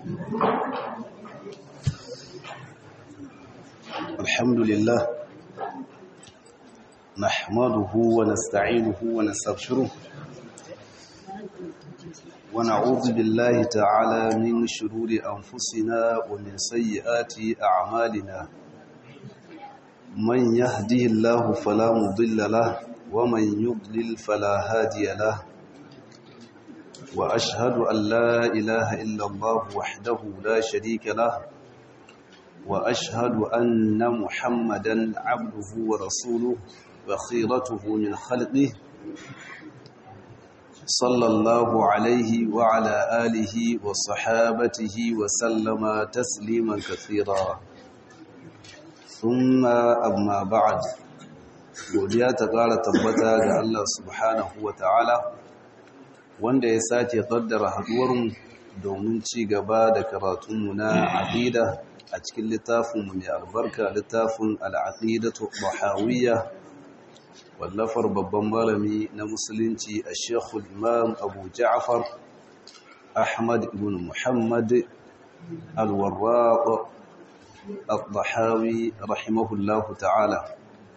الحمد لله نحمده ونستعينه ونستغفره ونعوذ بالله تعالى من شرور أنفسنا ومن سيئات أعمالنا من يهديه الله فلا مضل له ومن يضلل فلا هادي له وأشهد أن لا إله إلا الله وحده لا شريك له وأشهد أن محمدا عبده ورسوله وخيرته من خلقه صلى الله عليه وعلى آله وصحابته وسلم تسليما كثيرا ثم أما بعد godiya ta ƙara tabbata ga Allah subhanahu wa ta'ala wanda ya sake ƙaddara haɗuwarmu domin ci gaba da karatunmu na aqida a cikin littafinmu mai albarka littafin al'aqidatu bahawiyya wallafar babban malami na musulunci a shekul imam abu ja'far ahmad ibn muhammad alwarraq al-bahawi rahimahullahu ta'ala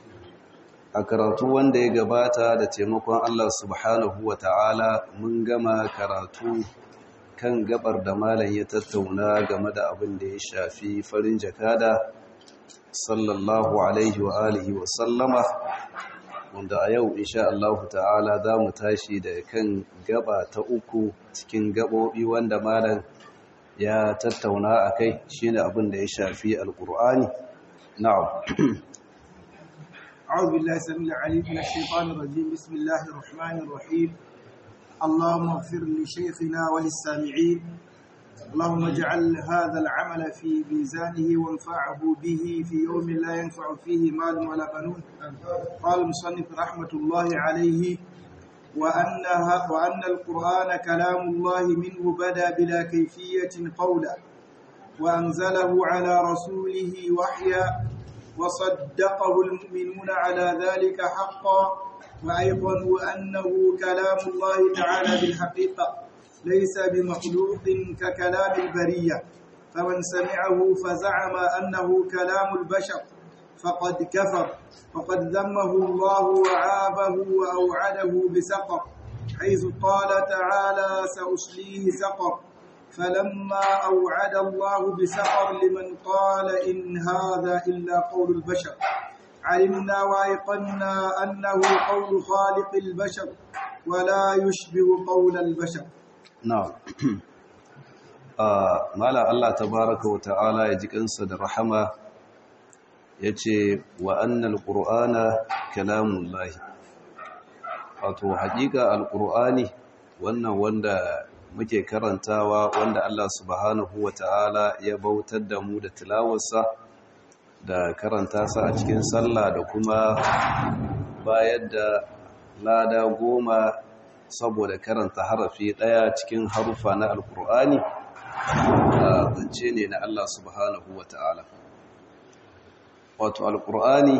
a karatu wanda ya gabata da taimakon Allah subhanahu wa ta'ala mun gama karatu kan gabar da malam ya tattauna game da abin da ya shafi farin jakada sallallahu alaihi wa alihi wa sallama wanda a yau insha Allah ta'ala za mu tashi da kan gaba ta uku cikin gabobi wanda malam ya tattauna a kai shine abin da ya shafi alkur'ani na'am أعوذ بالله السميع العليم من الشيطان الرجيم بسم الله الرحمن الرحيم اللهم اغفر لشيخنا وللسامعين اللهم اجعل هذا العمل في ميزانه وانفعه به في يوم لا ينفع فيه مال ولا بنون قال المصنف رحمة الله عليه وأنها وأن القرآن كلام الله منه بدا بلا كيفية قولا وأنزله على رسوله وحيا وصدقه المؤمنون على ذلك حقا وأيقنوا أنه كلام الله تعالى بالحقيقة ليس بمخلوق ككلام البرية فمن سمعه فزعم أنه كلام البشر فقد كفر وقد ذمه الله وعابه وأوعده بسقر حيث قال تعالى سأصليه سقر فلما أوعد الله بسقر لمن قال إن هذا إلا قول البشر علمنا وأيقنا أنه قول خالق البشر ولا يشبه قول البشر na'am mala Allah tabaraka wa ta'ala ya ji kansa da rahama yace wa annal qur'ana kalamullahi wato haƙiƙa alqur'ani wannan wanda muke karantawa wanda Allah subhanahu wa ta'ala ya bautar da mu da tilawarsa da karanta sa a cikin sallah da kuma bayar da lada goma saboda karanta harafi ɗaya cikin harufa na alkur'ani a zance ne na Allah subhanahu wa ta'ala wato alkur'ani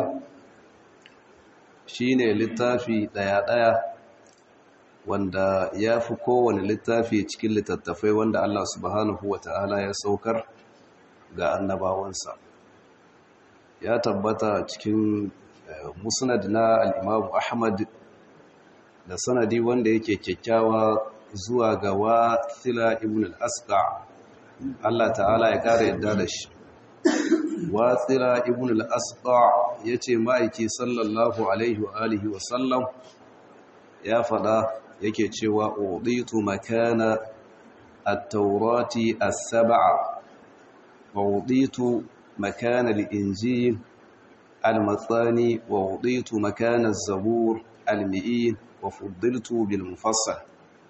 shi ne littafi ɗaya-ɗaya wanda ya fi kowane littafi cikin littattafai wanda Allah subhanahu wa ta'ala ya saukar ga annabawansa ya tabbata cikin musnad na al'imamu ahmad da sanadi wanda yake kyakkyawa zuwa ga wathila ibn al-asqa Allah ta'ala ya kare yadda da shi wathila ibn al-asqa yace ma'aiki sallallahu alaihi wa alihi wa sallam ya fada yake cewa uditu makana at-taurati as-sab'a wa uditu makana al-injil al-mathani wa uditu makana az-zabur al-mi'in wa fuddiltu bil mufassal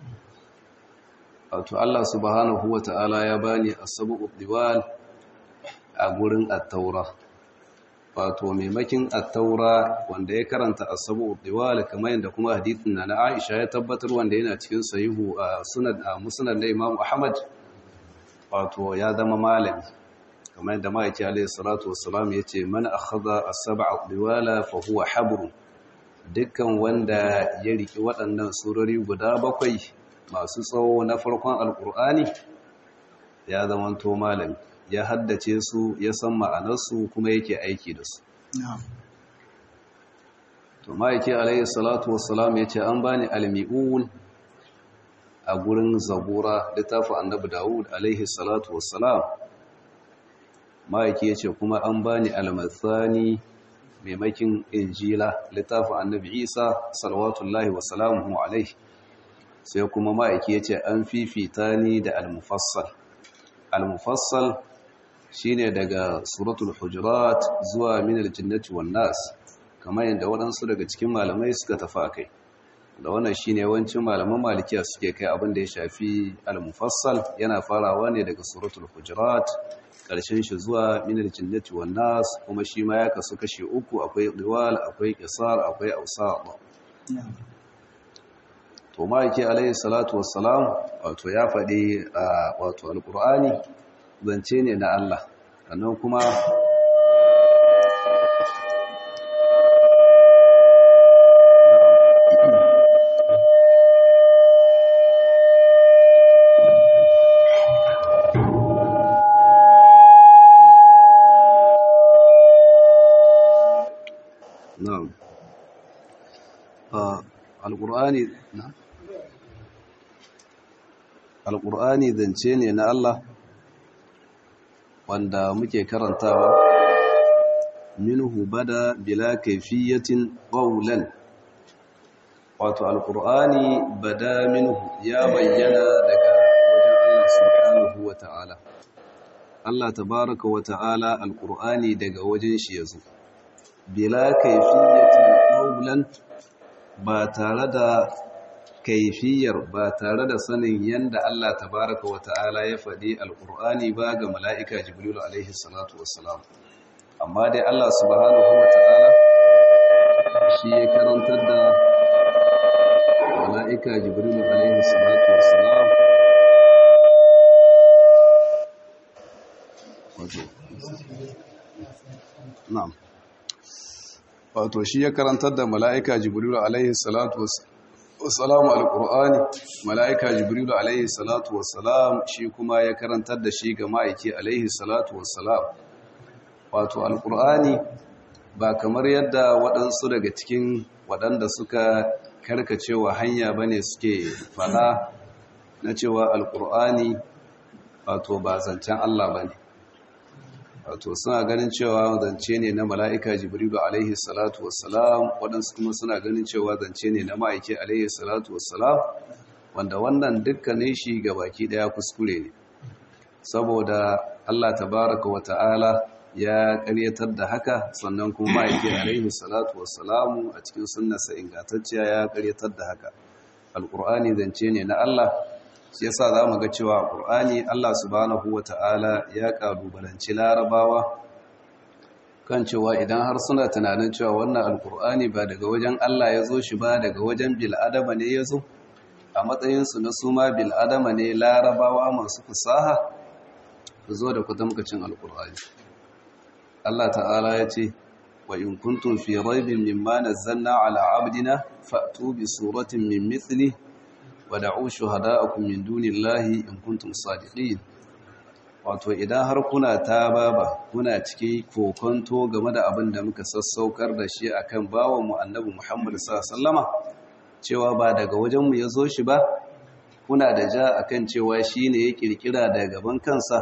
wato Allah subhanahu wata'ala ya bani asabu diwal a gurin at-taura wato maimakin at-taura wanda ya karanta asabu diwal kamar yadda kuma hadithin na Aisha ya tabbatar wanda yana cikin sahihu a sunan musnad na Imam Ahmad wato ya zama malami kamar yadda ma'aiki alayhi salatu wassalam yace man akhadha as-sab'a diwala fa huwa habrun dukkan wanda ya riki waɗannan surori guda bakwai masu tsawo na farkon alkur'ani ya zamanto malami ya haddace su ya san ma'anarsu kuma yake aiki da su to ma'aiki alayhi salatu wassalam ya ce an bani almi'un a gurin zabura littafin annabi dawud alayhi salatu wassalam ma'aiki ya ce kuma an bani almathani maimakin injila littafin annabi isa salawatullahi wasalamuhu alaihi sai kuma ma'aiki ya ce an fifita ni da almufassal almufassal shine daga suratul hujurat zuwa minal jinnati wan nas kamar yadda waɗansu daga cikin malamai suka tafi akai da wannan shine yawancin malaman malikiya suke kai abin da ya shafi al-mufassal yana farawa ne daga suratul hujurat karshen shi zuwa minal jinnati wan nas kuma shi ma ya kasu kashi uku akwai diwal akwai qisar akwai awsat to ma yake alayhi salatu wassalam wato ya faɗi wato alqur'ani zance ne na Allah sannan kuma na'am alqur'ani na'am alqur'ani zance ne na Allah wanda muke karantawa minhu bada bila kaifiyatin qawlan wato alqur'ani bada minhu ya bayyana daga wajen Allah subhanahu wata'ala Allah tabaaraka wata'ala alqur'ani daga wajen shi yazo bila kaifiyatin qawlan ba tare da kaifiyar ba tare da sanin yanda Allah tabaraka wa ta'ala ya faɗi alƙur'ani ba ga mala'ika jibrilu alaihi salatu wassalam amma dai Allah subhanahu wa ta'ala shi ya karantar da mala'ika jibrilu alaihi salatu wassalam wato na'am wato shi ya karantar da mala'ika jibrilu alaihi salatu wassalam wasalamu alƙur'ani mala'ika jibrilu alaihi salatu wasalam shi kuma ya karantar da shi ga ma'aiki alaihi salatu wasalam wato alƙur'ani ba kamar yadda waɗansu daga cikin waɗanda suka karkacewa hanya ba ne suke faɗa na cewa alƙur'ani wato ba zancen Allah ba ne wato suna ganin cewa zance ne na mala'ika jibrilu alaihi salatu wassalam waɗansu kuma suna ganin cewa zance ne na ma'aiki alaihi salatu wassalam wanda wannan dukkanin shi ga baki ɗaya kuskure ne saboda Allah tabaraka wa ta'ala ya ƙaryatar da haka sannan kuma ma'aiki alaihi salatu wassalamu a cikin sunnarsa ingantacciya ya ƙaryatar da haka alƙur'ani zance ne na Allah shi yasa za mu ga cewa ƙur'ani Allah subhanahu wa ta'ala ya ƙalubalanci larabawa kan cewa idan har suna tunanin cewa wannan alƙur'ani ba daga wajen Allah ya zo shi ba daga wajen bil'adama ne ya zo a matsayinsu na suma bil'adama ne larabawa masu fasaha su zo da kwatamkacin alƙur'ani Allah ta'ala ya ce wa in kuntum fi raibin mimma nazzalna ala abdina fa'tu bi suratin min mithlihi wada'u shuhada'akum min dunillahi in kuntum sadiqin wato idan har kuna ta baba kuna ciki kokonto game da abin da muka sassaukar da shi akan bawan mu annabi Muhammad sallallahu cewa ba daga wajen mu yazo shi ba kuna da ja akan cewa shine ya kirkira daga gaban kansa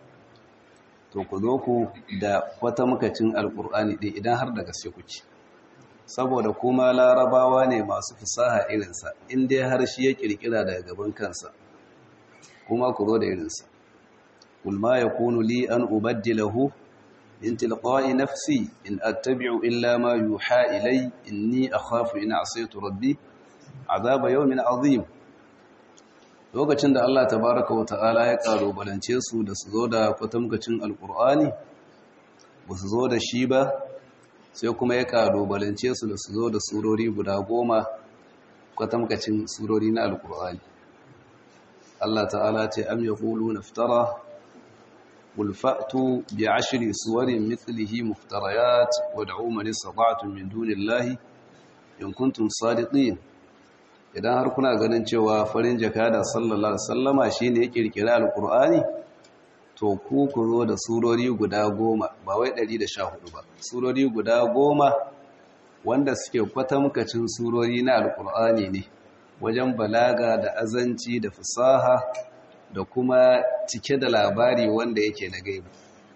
to ku zo ku da wata mukacin alqur'ani din idan har da gaske kuke saboda kuma larabawa ne masu fasaha irinsa inda har shi ya kirkira daga gaban kansa kuma ku zo da irinsa kul ma yakunu li an ubaddilahu in tilqa'i nafsi in attabi'u illa ma yuha ilay inni akhafu in asaytu rabbi azaba yawmin azim lokacin da Allah tabaaraka wa ta'ala ya kalubalance su da su zo da kwatamkacin alqur'ani ba su zo da shi ba sai kuma ya kalubalance su da su zo da surori guda goma kwatamkacin surori na alkur'ani Allah ta'ala ce am yaqulu naftara qul fa'tu bi ashri suwarin mithlihi muftarayat wad'u man istata'tum min dunillahi in kuntum sadiqin idan har kuna ganin cewa farin jakada sallallahu alaihi wasallama shine ya kirkira alkur'ani to ku ku zo da surori guda goma ba wai 114 ba surori guda goma wanda suke kwatamkacin surori na alkur'ani ne wajen balaga da azanci da fasaha da kuma cike da labari wanda yake na gaibu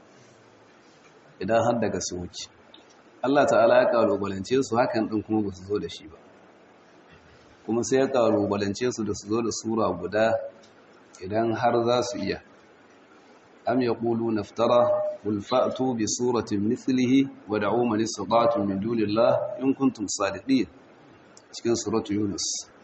idan har daga su wuce Allah ta'ala ya kalubalance su hakan din kuma ba su zo da shi ba kuma sai ya kalubalance su da su zo da sura guda idan har za su iya am yaqulu naftara qul fa'tu bi suratin mithlihi wa da'u man istata'tum min dunillah in kuntum sadiqin cikin suratu yunus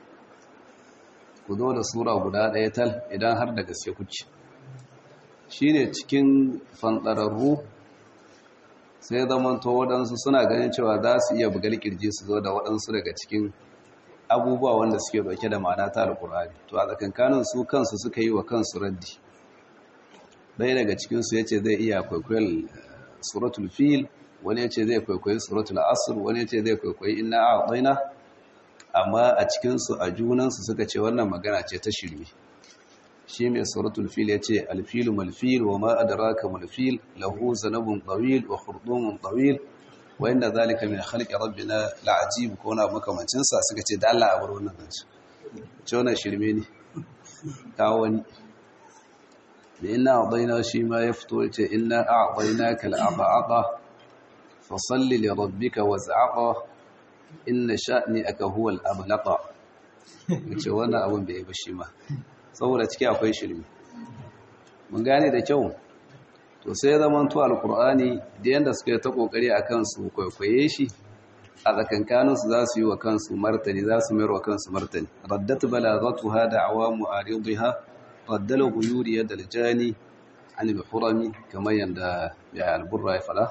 ku zo da sura guda ɗaya tal idan har da gaske kuke shine cikin fanɗararru sai zamanto waɗansu suna ganin cewa za su iya bugar kirji su zo da waɗansu daga cikin abubuwa wanda suke ɗauke da ma'ana ta alƙur'ani to a tsakankanin su kansu suka yi wa kansu raddi ɗaya daga cikinsu ya ce zai iya kwaikwayon suratul fil wani ya ce zai kwaikwayi suratul asr wani ya ce zai kwaikwayi inna a ɗaina amma a cikinsu a junansu suka ce wannan magana ce ta shirme shi mai suratul fil ya ce alfilu malfil wa ma adraka malfil lahu zanabun tawil wa khurdumun tawil wa inda zalika min khalqi rabbina la'ajib ko na makamancin sa suka ce da Allah a bar wannan zance ce wannan shirme ne kawo wani da inna a'dayna shi ma ya fito ya ce inna a'daynaka al'aqa fa salli li rabbika waz'aqa inna sha'ni'aka huwa al-ablaqa ce wannan abun bai ba shi ma saboda ciki akwai shirme mun gane da kyau to sai ya zama to alkur'ani da yanda suka yi ta kokari a kansu kwaikwaye shi a tsakankanin su za su yi wa kansu martani za su mayar wa kansu martani raddat balagatuha da'awa mu'aridha raddal ghuyuri yad aljani an al-hurami kamar yanda ya alburra ya fada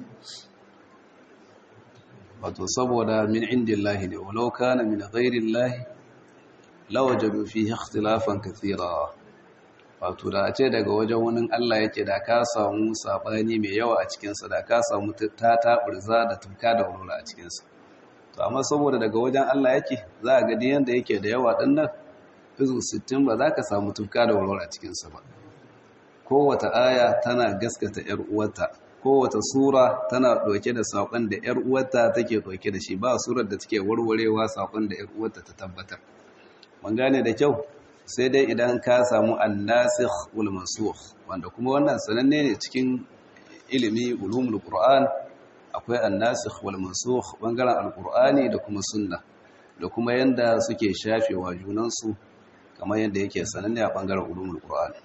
wato saboda min indillahi ne walau kana min ghairillahi lawajadu fihi ikhtilafan kathira wato da a ce daga wajen wani Allah yake da ka samu sabani mai yawa a cikin sa da ka samu ta taburza da tuka da wurura a cikin sa to amma saboda daga wajen Allah yake za a ga yanda yake da yawa din nan izu 60 ba za ka samu tuka da wurura a cikin sa ba kowace aya tana gaskata yar uwarta kowace sura tana ɗauke da saƙon da ‘yar uwarta take ɗauke da shi ba surar da take warwarewa saƙon da ‘yar uwarta ta tabbatar mun gane da kyau sai dai idan ka samu annasikh wal mansukh wanda kuma wannan sananne ne cikin ilimi ulumul qur'an akwai annasikh wal mansukh bangaren alqur'ani da kuma sunna da kuma yanda suke shafewa junansu kamar yanda yake sananne a bangaren ulumul qur'an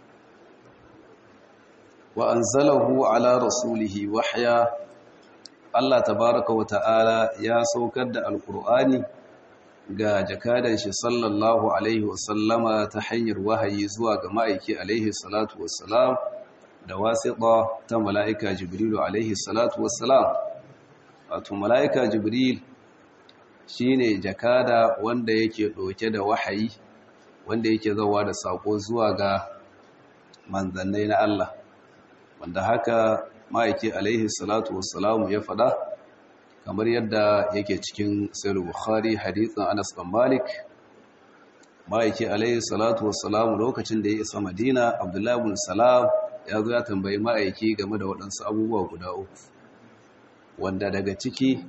wa anzalahu ala rasulihi wahya Allah tabaraka wa ta'ala ya saukar da alqur'ani ga jakadan shi sallallahu alaihi wasallama ta hanyar wahayi zuwa ga ma'aiki alaihi salatu wassalam da wasiƙa ta mala'ika jibrilu alaihi salatu wassalam wato mala'ika jibril shine jakada wanda yake ɗauke da wahayi wanda yake zawa da saƙo zuwa ga manzannai na Allah wanda haka ma'aiki alaihi salatu wassalamu ya faɗa kamar yadda yake cikin sayar bukhari hadithin anas bin malik ma'aiki alaihi salatu wassalamu lokacin da ya isa madina abdullahi bin salam ya zo ya tambayi ma'aiki game da waɗansu abubuwa guda uku wanda daga ciki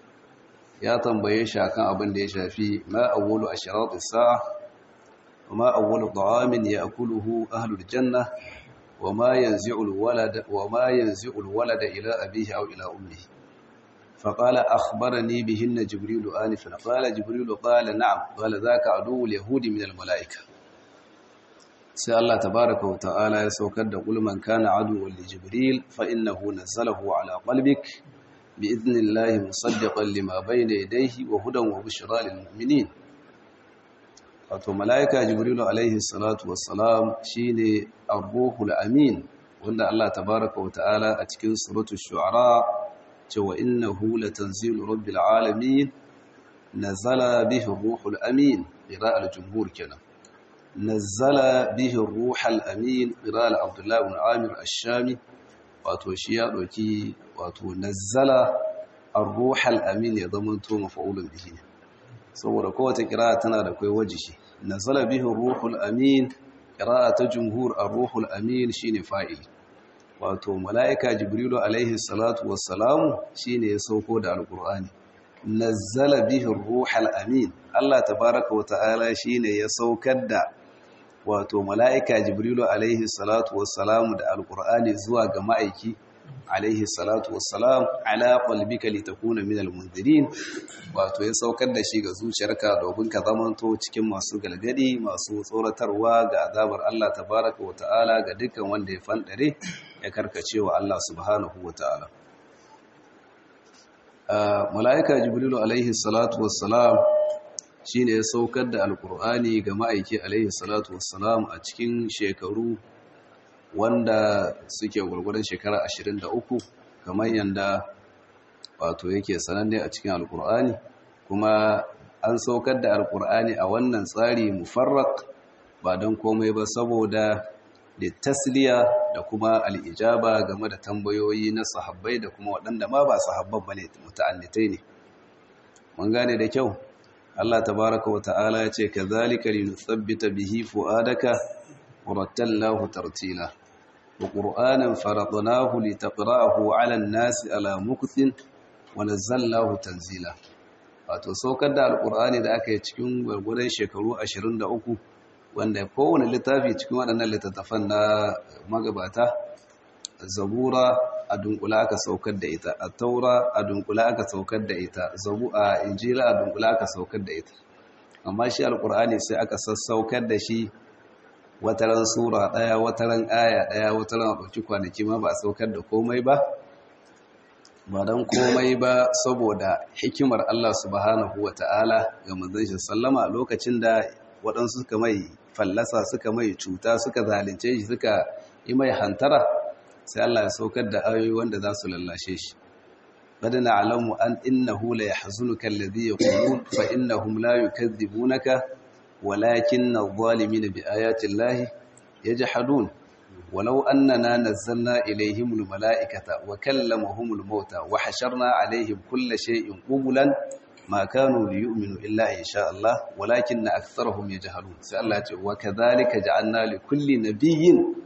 ya tambaye shi akan abin da ya shafi ma awwalu ashratis sa'a wa ma awwalu ta'amin ya'kuluhu ahlul janna wa ma yanzi'ul walada wa ma yanzi'ul walada ila abihi aw ila ummihi فقال أخبرني بهن جبريل آنفا قال جبريل قال نعم قال ذاك عدو اليهود من الملائكة سي الله تبارك وتعالى يسوكد قل من كان عدوا لجبريل فإنه نزله على قلبك بإذن الله مصدقا لما بين يديه وهدى وبشرى للمؤمنين wato mala'ika jibrilu alaihi salatu wassalam shine ar-ruhul amin wanda Allah tabaaraka wa ta'ala a cikin suratul shu'ara cewa innahu latanzilu rabbil alamin nazala bihi ruhul amin qira'al jumhur kenan nazala bihi ruhul amin qira'al abdullah ibn amir ash-shami wato shi ya doki wato nazala ar-ruhul amin ya zamanto mafa'ulun bihi saboda kowace qira'a tana da kai wajishi nazala bihi ruhul amin qira'a ta jumhur ar-ruhul amin shine fa'il wato mala'ika jibrilu alaihi salatu wassalamu shine ya sauko da alqur'ani nazzala bihi ruhal amin Allah tabaaraka wa ta'ala shine ya saukar da wato mala'ika jibrilu alaihi salatu wassalamu da alqur'ani zuwa ga ma'aiki alaihi salatu wassalam ala qalbika litakuna minal munzirin wato ya saukar da shi ga zuciyarka domin ka zamanto cikin masu galgadi masu tsoratarwa ga azabar Allah tabaraka wa ta'ala ga dukkan wanda ya fandare ya karkace wa Allah subhanahu wa ta'ala mala'ika jibrilu alaihi salatu wassalam shine ya saukar da alkur'ani ga ma'aiki alaihi salatu wassalam a cikin shekaru wanda suke gwargwadon shekara 23 kamar yadda wato yake sananne a cikin alkur'ani kuma an saukar da alkur'ani a wannan tsari mufarrak ba don komai ba saboda da tasliya da kuma al'ijaba game da tambayoyi na sahabbai da kuma waɗanda ma ba sahabban ba ne muta'annitai ne mun gane da kyau Allah tabaraka wa ta'ala ya ce ka zalika linuthabbita bihi fu'adaka ورتلناه ترتيلا وقرآنا فرضناه لتقرأه على الناس على مكث ونزلناه تنزيلا wato saukar da alkur'ani da aka yi cikin gwargwadon shekaru 23 wanda kowane littafi cikin waɗannan littattafan na magabata zabura a dunkula aka saukar da ita a taura a dunkula aka saukar da ita zabu a injila a dunkula aka saukar da ita amma shi alkur'ani sai aka sassaukar da shi wataran sura ɗaya wataran aya ɗaya wataran a ɗauki kwanaki ma ba a saukar da komai ba ba don komai ba saboda hikimar Allah subhanahu wa ta'ala ga manzon sallama lokacin da waɗansu suka mai fallasa suka mai cuta suka zalunce shi suka yi mai hantara sai Allah ya saukar da ayoyi wanda za su lallashe shi قد نعلم أن إنه لا يحزنك الذي يقولون فإنهم لا يكذبونك ولكن الظالمين بآيات الله يجحدون ولو أننا نزلنا إليهم الملائكة وكلمهم الموتى وحشرنا عليهم كل شيء قبلا ما كانوا ليؤمنوا إلا إن شاء الله ولكن أكثرهم يجهلون سألت وكذلك جعلنا لكل نبي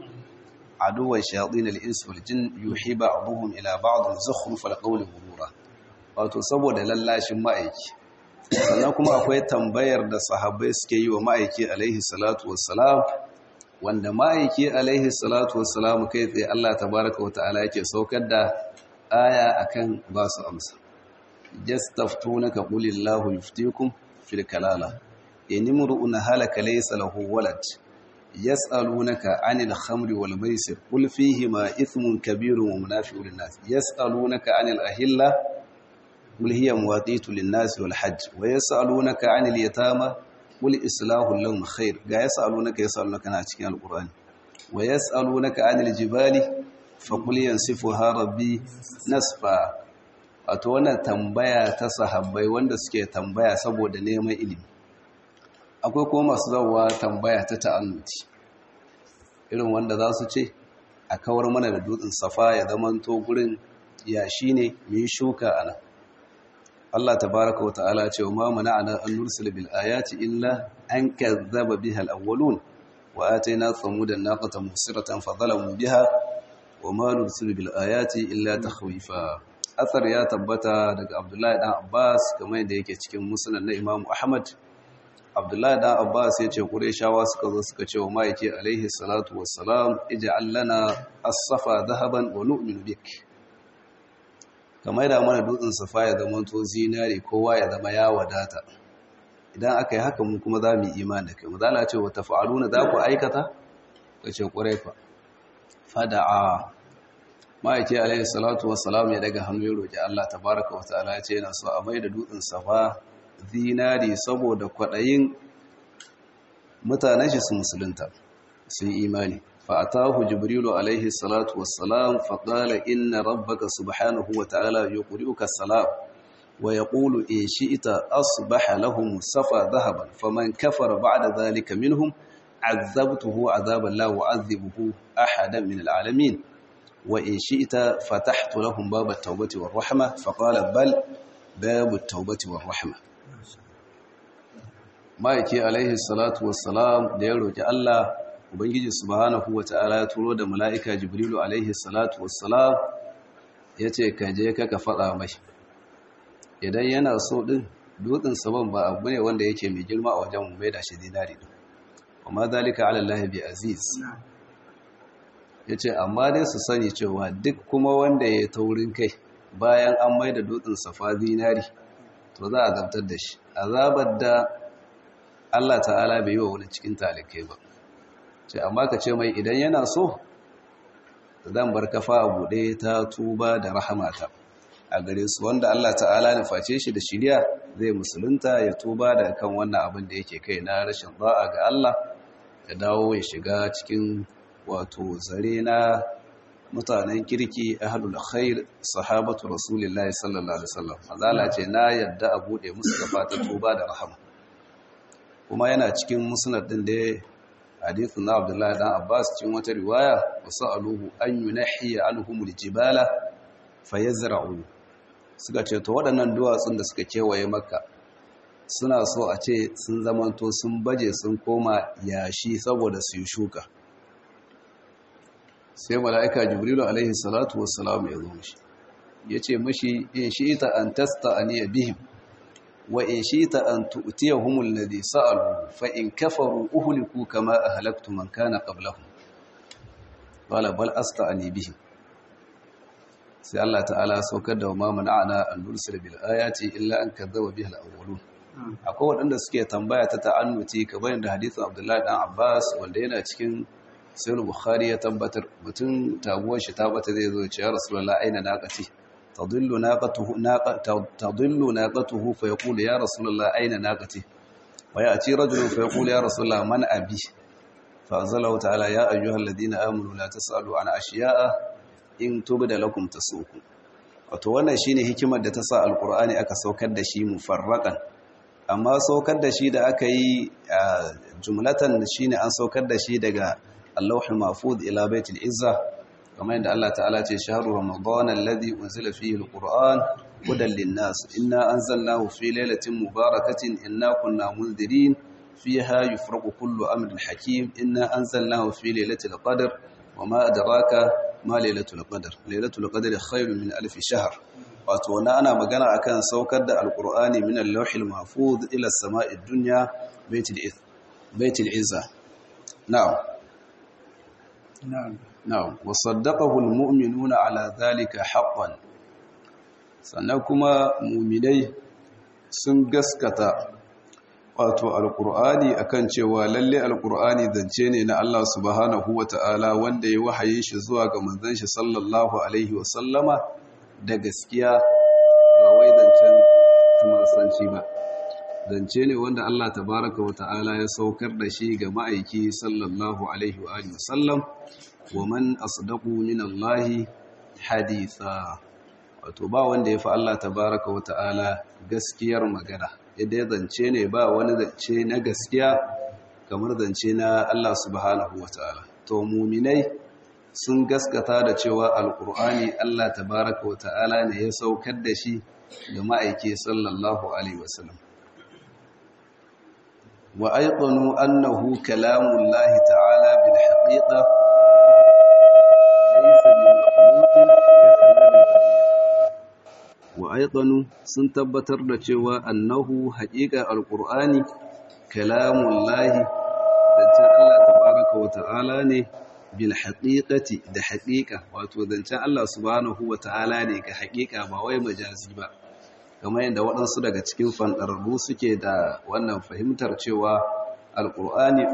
عدوا شياطين الإنس والجن يوحي بعضهم إلى بعض زخرف القول غرورا wato saboda lallashin ma'aiki sannan kuma akwai tambayar da sahabbai suke yi wa ma'aiki alaihi salatu wassalam wanda ma'aiki alaihi salatu wassalam kai tsaye Allah tabaraka wata'ala yake saukar da aya akan ba su amsa yastaftunaka qulillahu yuftikum fil kalala inimru'un halaka laysa lahu walad yas'alunaka 'anil khamri wal maisir qul fihima ithmun kabirun wa munafi'un lin-nas yas'alunaka 'anil ahilla قل هي مواقيت للناس والحج ويسألونك عن اليتامى قل إصلاح لهم خير ga يسألونك يسألونك na cikin alqur'ani ويسألونك عن الجبال فقل ينسفها ربي nasfa wato wannan tambaya ta sahabbai wanda suke tambaya saboda neman ilimi akwai kuma masu zawa tambaya ta ta'annuti irin wanda za su ce a kawar mana da dutsen safa ya zamanto gurin yashi ne mu yi shuka ana Allah tabaraka wata'ala ce wa ma mana'ana an nursila bil ayati illa an kazzaba biha al-awwalun wa atayna thamuda naqata musiratan fa zalamu biha wa ma nursilu bil ayati illa takhwifa athar ya tabbata daga Abdullahi dan Abbas kamar yadda yake cikin musnad na Imam Ahmad Abdullahi dan Abbas ya ce Qurayshawa suka zo suka ce wa maiki alaihi salatu wassalam ij'al lana as-safa dhahaban wa nu'minu bik kamar da mana dutsen safa ya zama to zinare kowa ya zama ya wadata idan aka yi haka mu kuma za mu yi imani da kai mu zala ce wata fa'aluna za ku aikata ka ce ƙwarai fa fada'a ma'aiki alaihi salatu wassalam ya daga hannu ya roƙi Allah tabaraka wa ta'ala ya ce yana so a mai da dutsen safa zinari saboda kwaɗayin mutanen shi su musulunta sun imani فأتاه جبريل عليه الصلاة والسلام فقال إن ربك سبحانه وتعالى يقرئك السلام ويقول إن شئت أصبح لهم صفا ذهبا فمن كفر بعد ذلك منهم عذبته عذابا لا أعذبه أحدا من العالمين وإن شئت فتحت لهم باب التوبة والرحمة فقال بل باب التوبة والرحمة ما يكي عليه الصلاة والسلام ديروك الله ubangiji subhanahu wata'ala ya turo da mala'ika jibrilu alaihi salatu wassalam ya ce ka je ka ka faɗa mai idan yana so ɗin dutsen saman ba abu ne wanda yake mai girma a wajen mai da shi dinari ɗin amma zalika alallahi bi aziz ya ce amma dai su sani cewa duk kuma wanda ya taurin kai bayan an mai da dutsen safa dinari to za a zabtar da shi azabar da Allah ta'ala bai yi wa wani cikin talikai ba ce amma ka ce mai idan yana so zan bar kafa a buɗe ta tuba da rahamata a gare su wanda Allah ta'ala na face shi da shirya zai musulunta ya tuba da kan wannan abin da yake kai na rashin ba'a ga Allah ya dawo ya shiga cikin wato zare na mutanen kirki ahlul khair sahabatu rasulillahi sallallahu alaihi wasallam azala ce na yadda a bude musu kafa ta tuba da rahama kuma yana cikin musnad din da hadithu na Abdullahi dan Abbas cikin wata riwaya wasaluhu an yunahi anhumul jibala fayazra'u suka ce to waɗannan duwatsun da suka kewaye makka suna so a ce sun zamanto sun baje sun koma yashi saboda su yi shuka sai mala'ika jibrilu alaihi salatu wassalam ya zo mishi ya ce mashi in shi ita an tasta a niya bihim wa in shi ita an tu'tiya humul ladhi sa'alu fa in kafaru uhliku kama ahlaktu man kana qablahum wala bal asta'ani bihim sai Allah ta'ala saukar da ma mana'ana an nursila bil ayati illa an kadzaba biha al-awwalun akwai waɗanda suke tambaya ta ta'annuti kamar da hadisin Abdullahi dan Abbas wanda yana cikin sai bukhari ya tabbatar mutum taguwar shi ta bata zai zo ce ya rasulullah aina naqati tadillu naqatuhu tadillu naqatuhu fa yaqulu ya rasulullah aina naqati wa ya'ti rajulun fa yaqulu ya rasulullah man abi fa anzalahu ta'ala ya ayyuhalladhina amanu la tasalu an ashiya'a in tubda lakum tasuku wato wannan shine hikimar da ta sa alqur'ani aka saukar da shi mufarraqan amma saukar da shi da aka yi jumlatan shine an saukar da shi daga اللوح المحفوظ إلى بيت العزة كما عند الله تعالى شهر رمضان الذي أنزل فيه القرآن هدى للناس إنا أنزلناه في ليلة مباركة إنا كنا منذرين فيها يفرق كل أمر حكيم إنا أنزلناه في ليلة القدر وما أدراك ما ليلة القدر ليلة القدر خير من ألف شهر وأتونا أنا مقنع أكان سوكد القرآن من اللوح المحفوظ إلى السماء الدنيا بيت العزة بيت العزة نعم نعم نعم وصدقه المؤمنون على ذلك حقا sannan kuma muminai sun gaskata wato alkur'ani akan cewa lalle alkur'ani zance ne na Allah subhanahu wata'ala wanda ya wahaye shi zuwa ga manzon shi sallallahu alaihi wasallama da gaskiya ba wai zancen tumasanci ba zance ne wanda Allah tabaraka wata'ala ya saukar da shi ga ma'aiki sallallahu alaihi wa alihi wasallam wa man asdaqu min Allah haditha wato ba wanda ya fi Allah tabaraka wa ta'ala gaskiyar magana yadda ya zance ne ba wani zance na gaskiya kamar zance na Allah subhanahu wa ta'ala to muminai sun gaskata da cewa alkur'ani Allah tabaraka wa ta'ala ne ya saukar da shi ga ma'aiki sallallahu alaihi wasallam wa aiqanu annahu kalamullahi ta'ala bil haqiqa wa aiqanu sun tabbatar da cewa annahu haqiqa alqur'ani kalamullahi zancen Allah tabaraka wa ta'ala ne bil haqiqati da haqiqa wato zancen Allah subhanahu wa ta'ala ne ga haqiqa ba wai majazi ba kamar yadda waɗansu daga cikin fanɗararru suke da wannan fahimtar cewa alqur'ani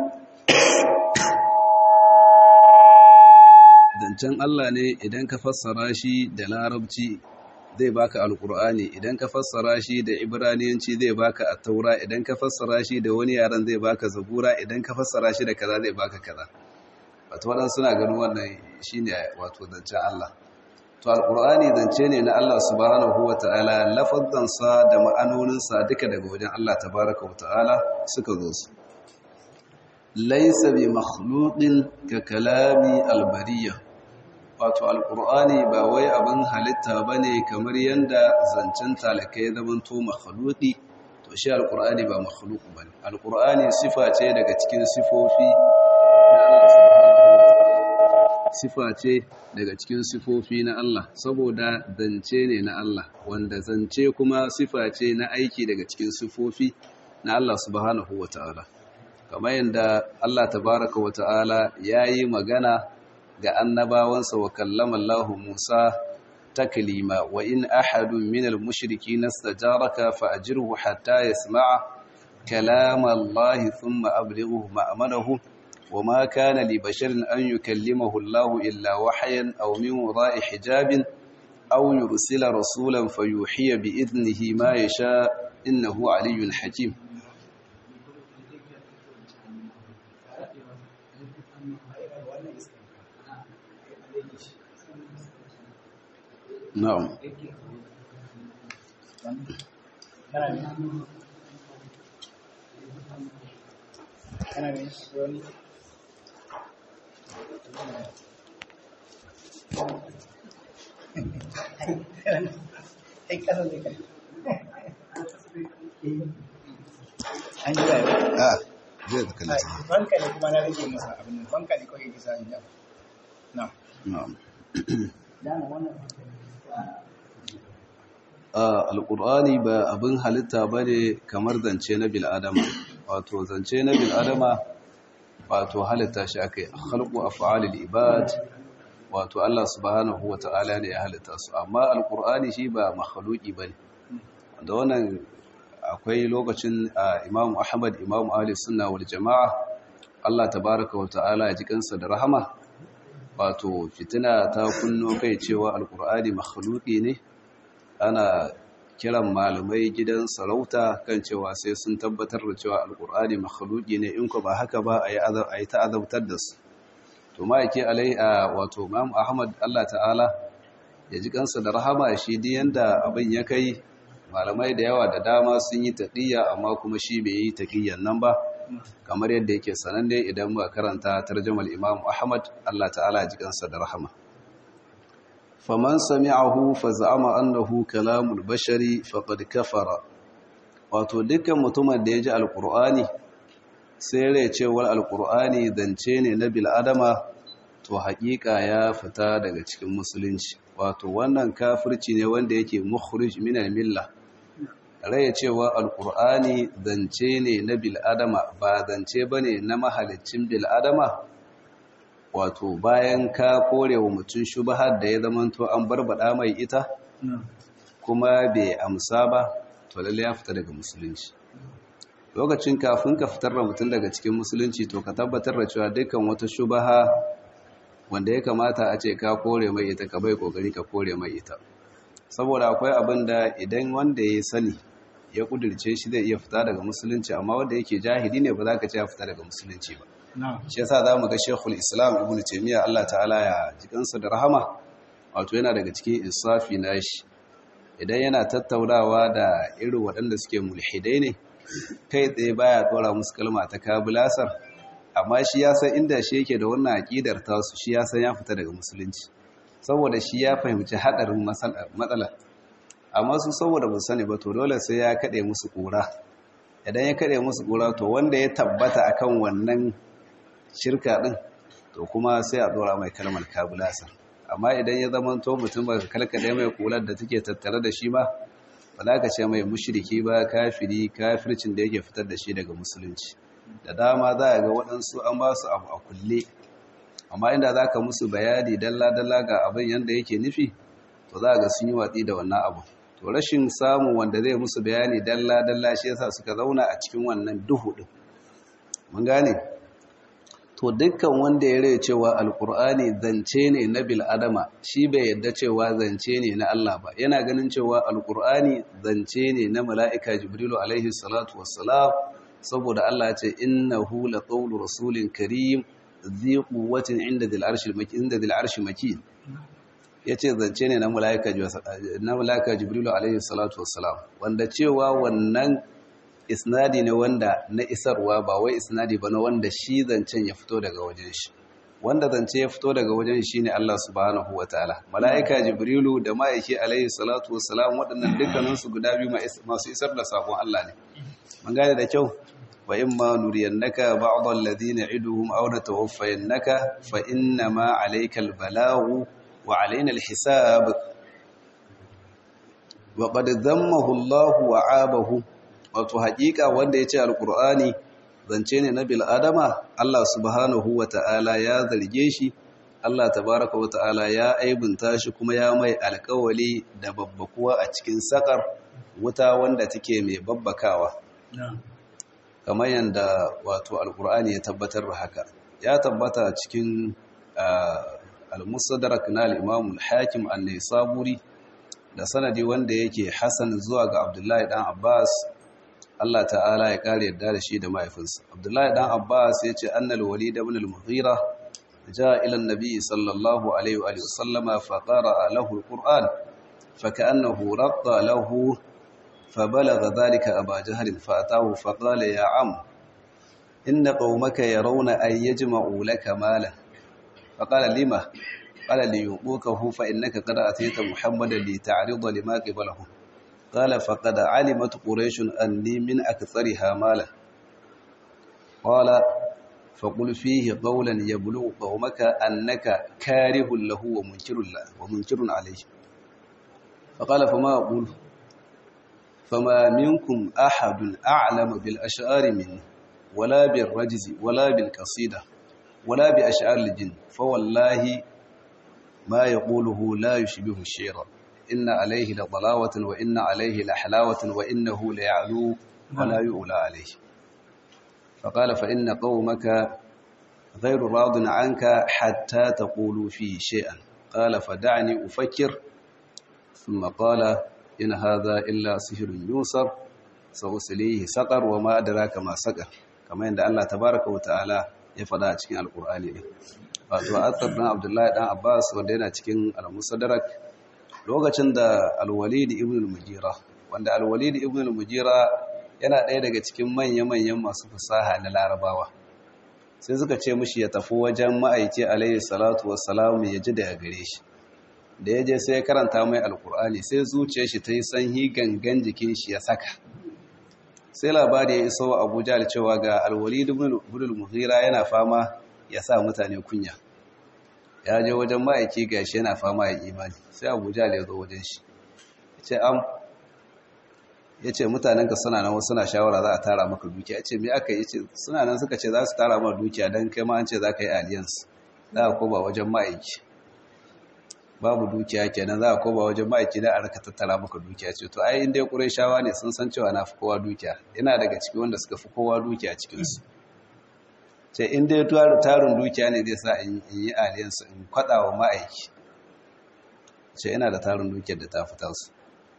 zancen Allah ne idan ka fassara shi da larabci zai baka alkur'ani idan ka fassara shi da ibraniyanci zai baka at-taura idan ka fassara shi da wani yaran zai baka zabura idan ka fassara shi da kaza zai baka kaza wato wadan suna ganin wannan shine wato zancen Allah to alkur'ani zance ne na Allah subhanahu wataala lafazan sa da ma'anonin sa duka daga wajen Allah tabaaraka wataala suka zo su laysa bi makhluqin ka kalami albariyah wato alkur'ani ba wai abin halitta ba ne kamar yadda zancen talakai ya zamanto makhaluki to shi alqur'ani ba makhluq bane alqur'ani sifa ce daga cikin sifofi na Allah subhanahu wataala sifa ce daga cikin sifofi na Allah saboda zance ne na Allah wanda zance kuma sifa ce na aiki daga cikin sifofi na Allah subhanahu wataala kamar yadda Allah tabaraka wataala yayi magana ga annabawansa wa kallama Allah Musa taklima wa in ahadun minal mushrikeen istajaraka fa ajirhu hatta yasma'a kalam Allah thumma ablighuhu ma'amanahu وما كان لبشر أن يكلمه الله إلا وحيا أو من وراء حجاب أو يرسل رسولا فيوحي بإذنه ما يشاء إنه علي حكيم نعم kana da wani an yi yayi ah zai da kalli banka ne kuma na rage masa abin nan banka ne kawai kisa in yau na na'am dama wannan alƙur'ani ba abin halitta ba ne kamar zance na bil'adama wato zance na bil'adama wato halitta shi aka yi halku a fa'alil ibad wato Allah subhanahu wa ta'ala ne ya halitta su amma alƙur'ani shi ba makhaluki ba ne da wannan akwai lokacin imamu ahmad imamu ali sunna wal jama'a Allah tabaraka wa ta'ala ya ji kansa da rahama wato fitina ta kunno kai cewa alƙur'ani makhaluki ne ana kiran malamai gidan sarauta kan cewa sai sun tabbatar da cewa alkur'ani makhluki ne in ko ba haka ba a yi ta'azabtar da su to ma yake alai a wato imam ahmad allah ta'ala ya ji kansa da rahama shi din yanda abin ya kai malamai da yawa da dama sun yi taqiyya amma kuma shi bai yi taqiyyan nan ba kamar yadda yake sananne idan muka karanta tarjumar imam ahmad allah ta'ala ya ji kansa da rahama faman sami'ahu fa za'ama annahu kalamul bashari faqad kafara wato dukkan mutumin da ya ji alqur'ani sai rai cewar alqur'ani zance ne na bil adama to haƙiƙa ya fita daga cikin musulunci wato wannan kafirci ne wanda yake mukhrij min al-milla rai cewa alqur'ani zance ne na bil adama ba zance bane na mahalicin bil adama wato bayan ka kore wa mutum shubahar da ya zamanto an barbada mai ita kuma bai amsa ba to lalle ya fita daga musulunci lokacin kafin ka fitar da mutum daga cikin musulunci to ka tabbatar da cewa dukkan wata shubaha wanda ya kamata a ce ka kore mai ita ka bai kokari ka kore mai ita saboda akwai abin da idan wanda ya sani ya kudirce shi zai iya fita daga musulunci amma wanda yake jahili ne ba za ka ce ya fita daga musulunci ba shi yasa za mu ga shekul islam ibn taimiyya allah ta'ala ya jikansa da rahama wato yana daga cikin insafi na shi idan yana tattaunawa da irin waɗanda suke mulhidai ne kai tsaye baya ɗora musu kalma ta kabulasar amma shi ya san inda shi yake da wannan aƙidar tasu shi ya san ya fita daga musulunci saboda shi ya fahimci haɗarin matsala amma su saboda ba sani ba to dole sai ya kaɗe musu ƙura idan ya kaɗe musu ƙura to wanda ya tabbata akan wannan shirka ɗin to kuma sai a ɗora mai kalmar kabulasar amma idan ya zama to mutum ba ka kalkaɗe mai kular da take tattare da shi ba ba za ka ce mai mushiriki ba kafiri kafircin da yake fitar da shi daga musulunci da dama za a ga waɗansu an ba su abu a kulle amma inda za ka musu bayani dalla-dalla ga abin yadda yake nufi to za ga sun yi watsi da wannan abu to rashin samun wanda zai musu bayani dalla-dalla shi yasa suka zauna a cikin wannan duhu ɗin mun gane to dukkan wanda ya rai cewa alkur'ani zance ne na bil'adama shi bai yadda cewa zance ne na Allah ba yana ganin cewa alkur'ani zance ne na mala'ika jibrilu alaihi salatu wassalam saboda Allah ce innahu laqawlu rasulin karim dhi quwwatin inda dhil arshi inda dhil arshi makin yace zance ne na mala'ika na mala'ika jibrilu alaihi salatu wassalam wanda cewa wannan isnadi ne wanda na isarwa ba wai isnadi ba na wanda shi zancen ya fito daga wajen shi wanda zance ya fito daga wajen shi ne Allah subhanahu wa ta'ala mala'ika jibrilu da ma'aiki alaihi salatu wassalam waɗannan dukkaninsu guda biyu masu isar da sakon Allah ne mun gane da kyau wa in ma nuriyannaka ba'd alladhina iduhum aw natawaffayannaka fa inna ma alayka albalaghu wa alaina alhisab wa qad dhammahu Allah wa 'abahu wato haƙiƙa wanda yace alqur'ani zance ne na bil'adama Allah subhanahu wa ta'ala ya zarge shi Allah tabaraka wa ta'ala ya aibunta shi kuma ya mai alkawali da babbakuwa a cikin sakar wuta wanda take mai babbakawa kamar yadda wato alkur'ani ya tabbatar da haka ya tabbata cikin al-musadarak na al-imam al-hakim an-naisaburi da sanadi wanda yake hasan zuwa ga abdullahi dan abbas Allah ta'ala ya kare yadda da shi da mahaifinsa. Abdullahi dan Abbas ya ce annal walid ibn al-Mughira jaa ila an-nabi sallallahu alaihi wa sallama fa qara'a lahu al-Qur'an fa ka'annahu radda lahu fa balagha dhalika Aba Jahl fa atahu fa qala ya am inna qaumaka yarawna ay yajma'u laka malan fa qala lima qala li yuqukahu fa innaka qad atayta Muhammadan li ta'rida lima qibalahu قال فقد علمت قريش أني من أكثرها مالا قال فقل فيه قولا يبلغ قومك أنك كاره له ومنكر له ومنكر عليه فقال فما أقول فما منكم أحد أعلم بالأشعار مني ولا بالرجز ولا بالقصيدة ولا بأشعار الجن فوالله ما يقوله لا يشبه الشعر إن عليه لضلاوة وإن عليه لحلاوة وإنه ليعلو ولا يؤلى عليه فقال فإن قومك غير راض عنك حتى تقولوا فيه شيئا قال فدعني أفكر ثم قال إن هذا إلا سحر يوسر سأسليه سقر وما أدراك ما سقر كما عند الله تبارك وتعالى يفضى cikin alqur'ani ne wato athar dan Abdullahi dan Abbas wanda yana cikin al-Musaddarak lokacin da al-Walid ibn al-Mughira wanda al-Walid ibn al-Mughira yana ɗaya daga cikin manya-manyan masu fasaha na Larabawa sai suka ce mishi ya tafi wajen ma'aiki alayhi salatu wassalam ya ji daga gare shi da ya je sai ya karanta mai alkur'ani sai zuciyar shi ta yi sanyi gangan jikin shi ya saka sai labari ya iso abuja da cewa ga alwalid ibn al-mughira yana fama ya sa mutane kunya ya je wajen ma'aiki gashi yana fama ya imani sai abuja ya zo wajen shi ya ce am ya ce mutanenka suna nan suna shawara za a tara maka dukiya ya ce me aka yi ce suna nan suka ce za su tara maka dukiya don kai ma an ce za ka yi alliance za a koba wajen ma'aiki babu dukiya kenan za a koba wajen ma'aiki da a raka tattara maka dukiya ce to ai inda ya shawa ne sun san cewa na fi kowa dukiya ina daga ciki wanda suka fi kowa dukiya cikinsu ce inda ya tarin dukiya ne zai sa in yi alliance in kwaɗa wa ma'aiki ce ina da tarin dukiyar da ta fita su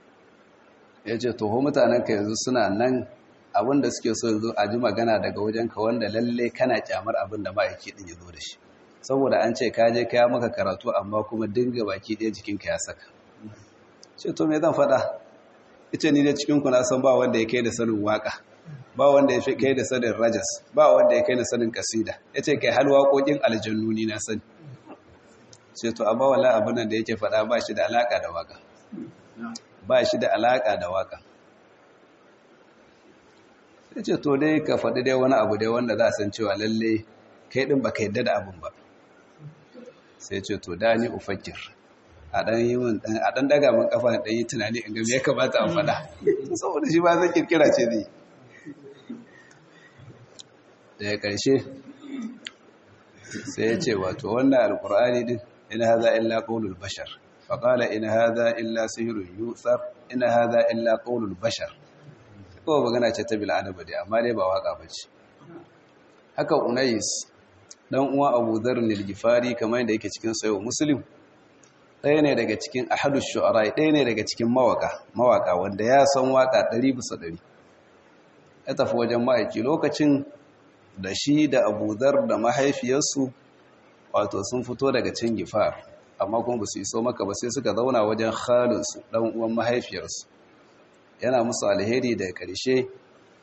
ya ce toho mutanenka yanzu suna nan abinda suke so yanzu a ji magana daga wajenka wanda lalle kana kyamar abin da ma'aiki ɗin ya zo da shi saboda an ce ka je kaya maka karatu amma kuma dinga baki ɗaya jikinka ya saka ce to me zan faɗa ita ni da cikinku na san ba wanda ya kai da sanin waka ba wanda ya kai da sanin rajas ba wanda ya kai da sanin kasida ya ce kai har waƙoƙin aljannu ni na sani ce to amma wala abin da yake faɗa ba shi da alaƙa da waka ba shi da alaƙa da waka sai ce to dai ka faɗi dai wani abu dai wanda za a san cewa lalle kai ɗin ba ka yadda da abin ba sai ce to da ni ufakir a ɗan yi min a ɗan daga min kafa ɗan yi tunani in gami ya kamata a faɗa saboda shi ba zai kirkira ce zai daga ƙarshe sai ya ce wato wannan alƙur'ani din ina haza illa ƙaunul bashar faƙala ina haza illa sihirun yutsar ina haza illa ƙaunul bashar kawai magana ce ta bil'adama dai amma dai ba waƙa ba ce haka unais dan uwa abu dharr al-gifari kamar yadda yake cikin sayo muslim ɗaya ne daga cikin ahadu shu'ara ɗaya ne daga cikin mawaka mawaka wanda ya san waka ɗari bisa ɗari ya tafi wajen ma'aiki lokacin da shi da abu dharr da mahaifiyarsu wato sun fito daga cin gifar amma kuma ba su iso maka ba sai suka zauna wajen khalinsu ɗan uwan mahaifiyarsu yana musu alheri da ƙarshe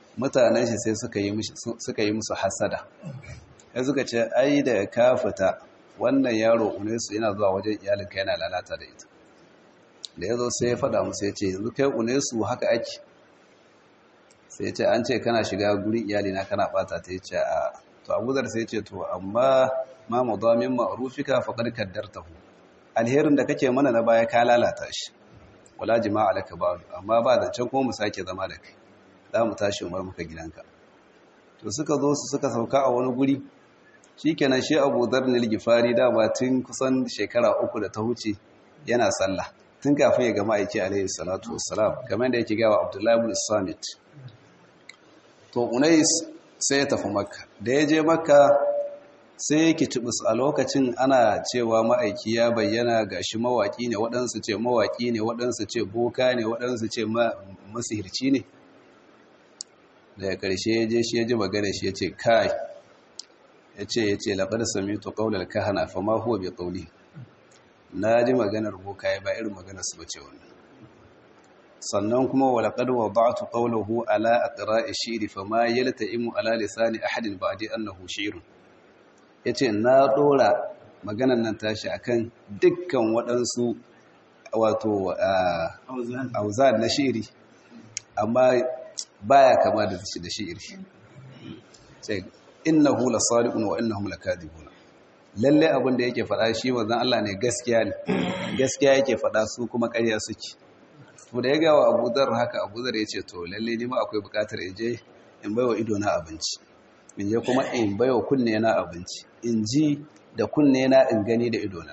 mutanen shi sai suka yi musu hasada ya suka ce ai da ka fita wannan yaro unesu yana zuwa wajen iyalinka yana lalata da ita da ya zo sai ya faɗa musu ya ce yanzu kai unesu haka ake sai ce an ce kana shiga gurin iyalina kana ɓata ta ce a to abuzar sai ce to amma ma madamin ma'rufika faqad kaddartahu alherin da kake mana na baya ka lalata shi wala jima'a laka ba amma ba da can kuma mu sake zama da kai za mu tashi umar muka gidanka to suka zo su suka sauka a wani guri shikenan shi Abu Dharr al-Ghifari da ba tun kusan shekara uku da ta huce yana sallah tun kafin ya gama aiki alaihi salatu wassalam kamar da yake gawa Abdullahi ibn Samit to Unais sai ya tafi Makka da ya je Makka sai yake tubus a lokacin ana cewa ma'aiki ya bayyana gashi mawaki ne waɗansu ce mawaki ne waɗansu ce boka ne waɗansu ce masihirci ne daga ƙarshe ya je shi ya ji magana shi ya ce kai ya ce ya ce laɓar sami to ƙaunar kahana fa ma huwa bai ƙauli na ji maganar boka ya ba irin maganar su bace wannan sannan kuma wa laqad wada'tu qawluhu ala aqra'i shi'ri fa ma yalta'imu ala lisani ahadin ba'di annahu shi'run yace na dora maganar nan tashi akan dukkan waɗansu wato auzan na shi'ri amma baya kama da shi da shi'ri sai innahu lasadiqun wa innahum lakadibun lalle abin da yake faɗa shi manzon Allah ne gaskiya ne gaskiya yake faɗa su kuma ƙarya suke to da ya ga wa Abu Dharr haka Abu Dharr yace to lalle ni ma akwai buƙatar in je in baiwa ido na abinci in je kuma in baiwa kunne na abinci in ji da kunne na in gani da ido na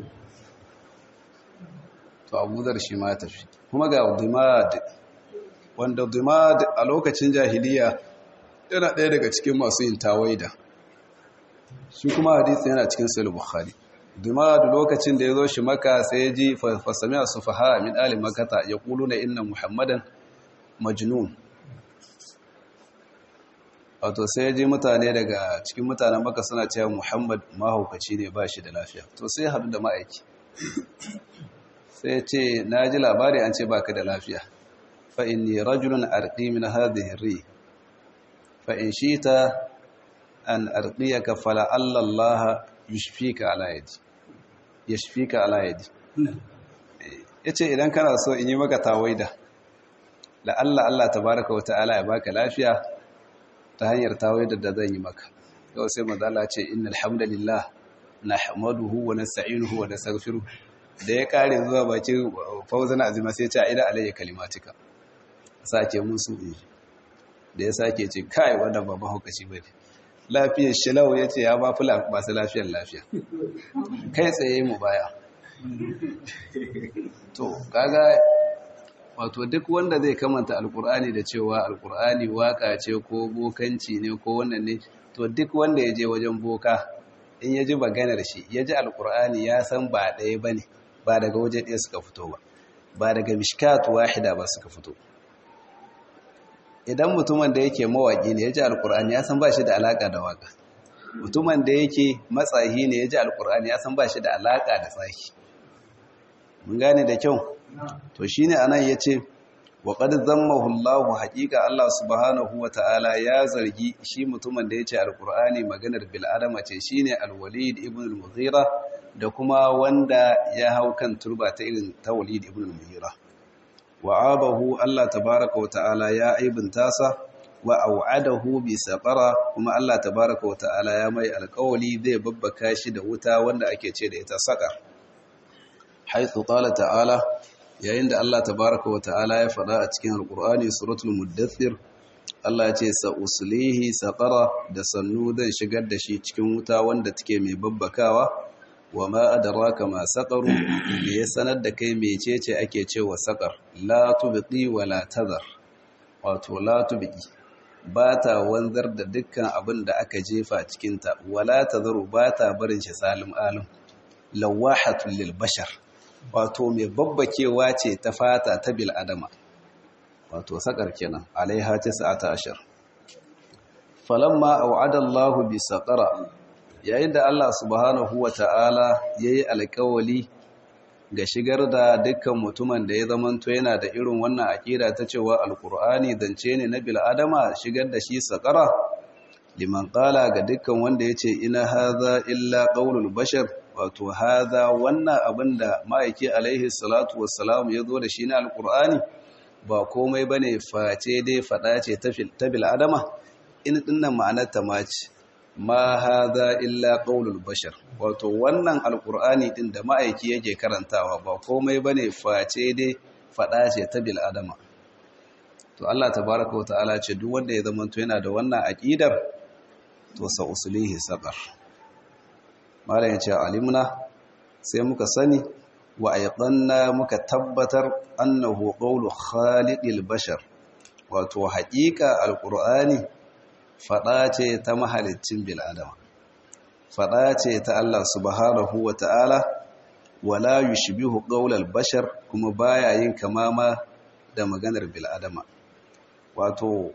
to Abu Dharr shi ma tafi kuma ga Dimad wanda Dimad a lokacin jahiliya yana ɗaya daga cikin masu yin tawaida shi kuma hadisi yana cikin sahih bukhari duma da lokacin da ya zo shi maka sai ya ji fasami a sufaha min ali makata ya kulu na inna muhammadan majnun wato sai ya ji mutane daga cikin mutanen maka suna cewa muhammad mahaukaci ne ba shi da lafiya to sai haɗu da ma'aiki sai ce na ji labari an ce baka da lafiya fa inni rajulun arqi min hadhihi ri fa in shita an arqiyaka fala Allah yushfika ala yadi yashfika ala yadi yace idan kana so in yi maka tawaida la Allah Allah tabaaraka wataala ya baka lafiya ta hanyar tawaida da zan yi maka yau sai manzo Allah ce innal hamdalillah nahmaduhu wa nasta'inuhu wa nastaghfiruh da ya kare zuwa bakin fauzan azima sai ya ce ida alayya kalimatika sake musu da ya sake ce kai wannan ba mahaukaci bane lafiyar shilau ya ce ya ba fi masu lafiyar lafiya kai tsaye mu baya to kaga wato duk wanda zai kamanta alkur'ani da cewa alkur'ani waka ce ko bokanci ne ko wannan ne to duk wanda ya je wajen boka in ya ji maganar shi ya ji alkur'ani ya san ba ɗaya ba ne ba daga waje ɗaya suka fito ba ba daga mishkatu wahida ba suka fito idan mutumin da yake mawaƙi ne ya ji alƙur'ani ya san ba shi da alaƙa da waƙa mutumin da yake matsahi ne ya ji alƙur'ani ya san ba shi da alaƙa da tsaki mun gane da kyau to shi ne anan ya ce wa ƙad zammahu Allahu haƙiƙa Allah subhanahu wa ta'ala ya zargi shi mutumin da ya ce alƙur'ani maganar bil'adama ce shi ne alwalid ibn al-mughira da kuma wanda ya hau kan turba ta irin ta walid ibn al-mughira wa'abahu Allah tabaraka wa ta'ala ya aibinta sa wa au'adahu bi saqara kuma Allah tabaraka wa ta'ala ya mai alƙawali zai babbaka shi da wuta wanda ake ce da ita saqar haythu qala ta'ala yayin da Allah tabaraka wa ta'ala ya faɗa a cikin alqur'ani suratul muddathir Allah ya ce sa uslihi saqara da sannu zai shigar da shi cikin wuta wanda take mai babbakawa wa ma adraka ma saqaru me ya sanar da kai mecece ake cewa saqar la tubqi wa la tadhar wato la tubqi ba ta wanzar da dukkan abin da aka jefa cikin ta wala tadharu ba ta barin shi salim alim lawahatul lil bashar wato mai babbakewa ce ta fata ta bil adama wato saqar kenan alaiha 19 falamma au'ada Allahu bi saqara yayin da Allah subhanahu wa ta'ala ya yi alkawali ga shigar da dukkan mutumin da ya zamanto yana da irin wannan aƙida ta cewa alkur'ani zance ne na bil'adama shigar da shi saƙara liman qala ga dukkan wanda yace ina hadha illa qaulul bashar wato hadha wannan abinda ma'aiki alaihi salatu wassalam yazo da shi na alqur'ani ba komai bane face dai fada ce ta bil adama in dinnan ma'anar ta mace ma hadha illa qaulul bashar wato wannan alqur'ani din da ma'aiki yake karantawa ba komai bane face dai fada ce ta bil adama to Allah tabaaraka wa ta'ala ce duk wanda ya zama to yana da wannan aqidar to sa usulihi saqar malam ya ce alimna sai muka sani wa ayqanna muka tabbatar annahu qawlu khaliqil bashar wato haƙiƙa alqur'ani fada ce ta mahaliccin bil adama fada ce ta Allah subhanahu wa ta'ala wala yushbihu qawlal bashar kuma baya yin kamama da maganar bil adama wato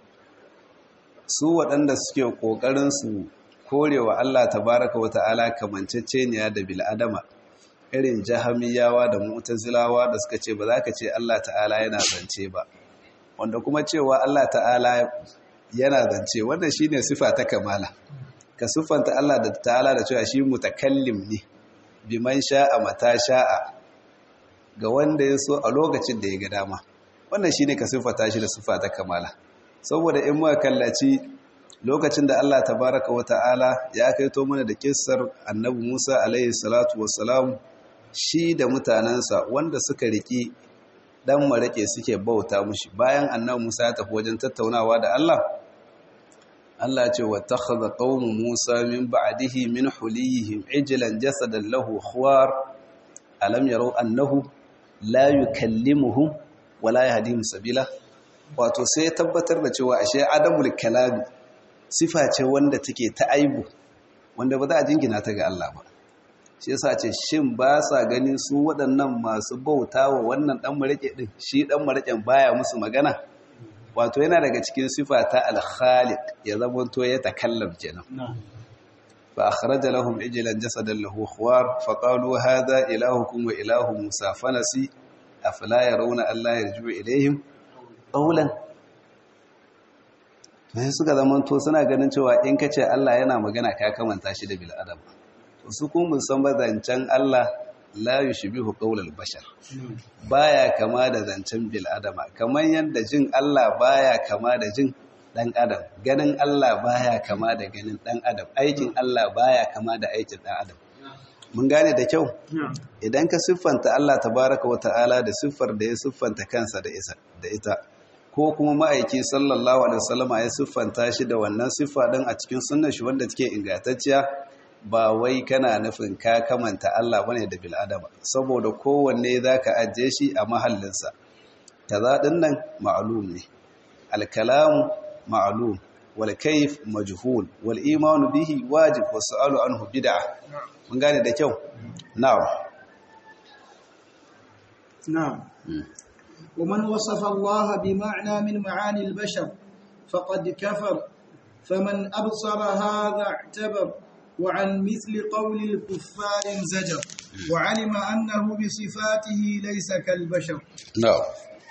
su waɗanda suke ƙoƙarin su korewa Allah tabaraka wata'ala kamanceceniya da bil'adama irin jahamiyawa da mu'tazilawa da suka ce ba za ka ce Allah ta'ala yana zance ba wanda kuma cewa Allah ta'ala yana zance wannan shine sifa ta kamala ka siffanta Allah da ta'ala da cewa shi mutakallim ne biman sha'a mata sha'a ga wanda ya so a lokacin da ya ga dama wannan shine ka siffata shi da sifa ta kamala saboda in muka kallaci lokacin da Allah tabaraka wa ta'ala ya kaito mana da kissar annabi Musa alaihi salatu wassalam shi da mutanansa wanda suka riki dan marake suke bauta mushi bayan annabi Musa ya tafi wajen tattaunawa da Allah Allah ya ce wa takhadha qaumu Musa min ba'dihi min huliyihim ijlan jasadan lahu khuwar alam yarau annahu la yukallimuhum wala yahdihim sabila wato sai ya tabbatar da cewa ashe adamul kalami sifa ce wanda take ta aibu wanda ba za a jingina ta ga Allah ba shi yasa ce shin ba sa gani su waɗannan masu bauta wa wannan ɗan maraƙe ɗin shi ɗan maraƙen baya musu magana wato yana daga cikin sifa ta alkhaliq ya zama to ya takallam kenan fa akhraja lahum ijlan jasadan lahu khuwar fa qalu hadha ilahukum wa ilahu musa fanasi afala yarawna alla yarju ilayhim qawlan sai suka zamanto suna ganin cewa in ka ce Allah yana magana ka kamanta shi da bil'adam to su kuma san ba zancen Allah la yushbihu qawlal bashar baya kama da zancen bil'adama kamar yadda jin Allah baya kama da jin dan adam ganin Allah baya kama da ganin dan adam aikin Allah baya kama da aikin dan adam mun gane da kyau idan ka siffanta Allah tabaraka wa ta'ala da siffar da ya siffanta kansa da ita ko kuma ma'aiki sallallahu alaihi wasallama ya siffanta shi da wannan siffa din a cikin sunnar shi wanda take ingantacciya ba wai kana nufin ka kamanta Allah bane da bil adama saboda kowanne zaka ajiye shi a mahallinsa kaza din nan ma'lum ne al kalam ma'lum wal kayf majhul wal iman bihi wajib was su'alu anhu bid'ah mun gane da kyau na'am na'am ومن وصف الله بمعنى من معاني البشر فقد كفر فمن أبصر هذا اعتبر وعن مثل قول الكفار زجر وعلم أنه بصفاته ليس كالبشر نعم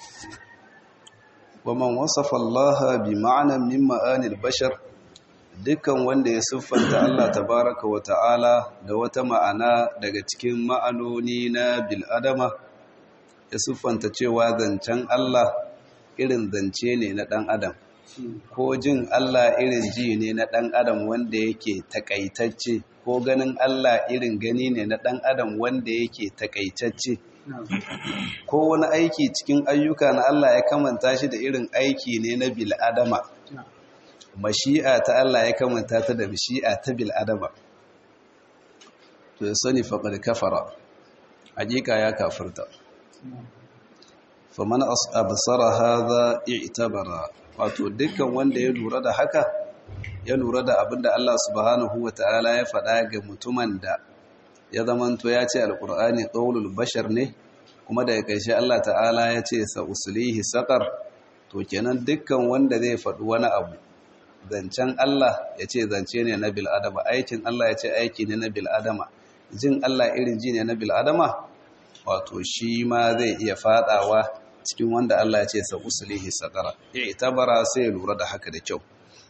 ومن وصف الله بمعنى من معاني البشر dukkan wanda ya siffanta Allah tabaraka wa ta'ala da wata ma'ana daga cikin ma'anoni na bil'adama ya siffanta cewa zancen Allah irin zance ne na ɗan adam ko jin Allah irin ji ne na ɗan adam wanda yake takaitacce ko ganin Allah irin gani ne na ɗan adam wanda yake takaitacce ko wani aiki cikin ayyuka na Allah ya kamanta shi da irin aiki ne na bil'adama mashi'a ta Allah ya kamanta ta da mashi'a ta bil'adama to ya sani faƙar kafara hakika ya kafirta faman absara hadha i'tabara wato dukkan wanda ya lura da haka ya lura da abinda Allah subhanahu wataala ya faɗa ga mutumin da ya zamanto ya ce alqur'ani qaulul bashar ne kuma daga ƙarshe Allah ta'ala ya ce sa uslihi saqar to kenan dukkan wanda zai faɗi wani abu zancen Allah ya ce zance ne na bil adama aikin Allah ya ce aiki ne na bil adama jin Allah irin ji ne na bil adama wato shi ma zai iya fadawa cikin wanda Allah ya ce sa usulihi sakara itabara sai ya lura da haka da kyau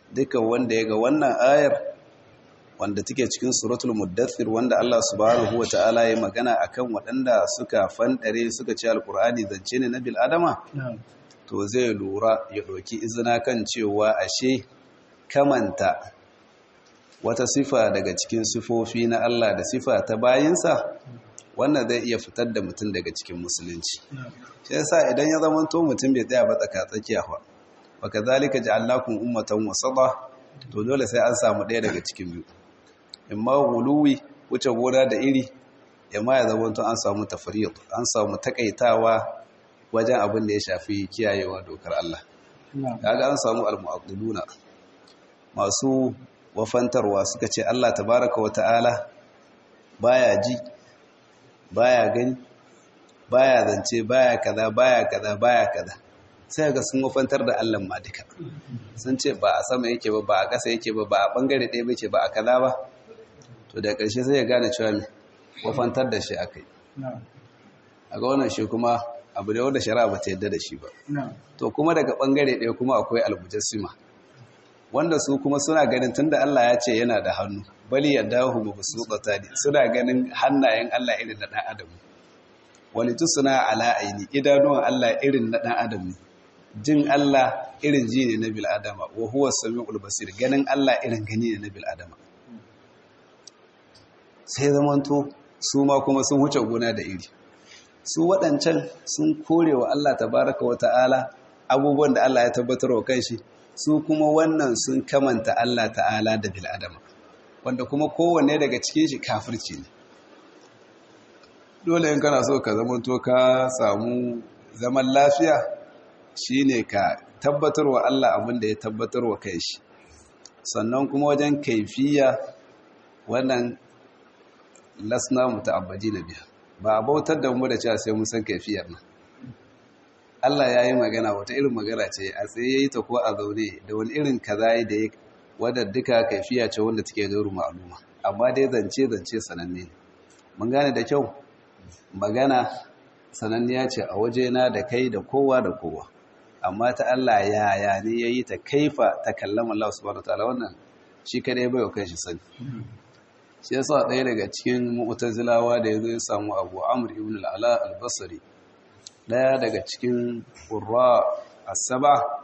dukan wanda ya ga wannan ayar wanda take cikin suratul muddathir wanda Allah subhanahu wata'ala ya magana akan waɗanda suka fandare suka ce alkur'ani zance ne na bil adama to zai lura ya ɗauki izina kan cewa ashe kamanta wata sifa daga cikin sifofi na Allah da sifa ta bayinsa wannan zai iya fitar da mutum daga cikin musulunci shi yasa idan ya zama to mutum bai tsaya ba tsaka tsakiya ba wa kazalika ja'alnakum ummatan wasata to dole sai an samu ɗaya daga cikin biyu imma guluwi wuce gona da iri imma ya zama to an samu tafriyat an samu takaitawa wajen abin da ya shafi kiyayewa dokar Allah kaga an samu al-mu'addiluna masu wafantarwa suka ce Allah tabaraka wa ta'ala baya ji baya gani baya zance baya kaza baya kaza baya kaza sai ga sun wafantar da Allah ma duka sun ce ba a sama yake ba ba a ƙasa yake ba ba a bangare ɗaya bace ba a kaza ba to da ƙarshe sai ya gane cewa me wafantar da shi akai a ga wannan shi kuma abu da wanda shari'a ba ta yadda da shi ba to kuma daga bangare ɗaya kuma akwai almujassima wanda su kuma suna ganin tunda Allah ya ce yana da hannu bali ya dahu ba su ne suna ganin hannayen Allah irin na ɗan adam wani suna ala aini idanuwan Allah irin na ɗan adam jin Allah irin ji ne na bil'adama wa huwa sami'ul basir ganin Allah irin gani ne na bil'adama sai zamanto su ma kuma sun huce gona da iri su waɗancan sun kore wa Allah tabaraka wa ta'ala abubuwan da Allah ya tabbatar wa kanshi su kuma wannan sun kamanta Allah ta'ala da bil'adama wanda kuma kowanne daga cikin shi kafirci ne dole in kana so ka zamanto ka samu zaman lafiya shine ka tabbatar wa Allah abin da ya tabbatar wa kai shi sannan kuma wajen kaifiya wannan lasna muta'abbadi na biya ba a bautar da mu da cewa sai mun san kaifiyar nan Allah ya yi magana wata irin magana ce a tsaye ya yi ta ko a zaune da wani irin kaza da ya wadda duka kaifiya ce wanda take gairu ma'aluma amma dai zance zance sananne ne mun gane da kyau magana sananniya ce a wajena da kai da kowa da kowa amma ta Allah yaya ne ya yi ta kaifa ta kallama Allah subhanahu wataala wannan shi kadai bai wa kanshi sani shi yasa ɗaya daga cikin mu'tazilawa da yazo ya samu Abu Amr ibn al-Ala al-Basri ɗaya daga cikin qurra as-saba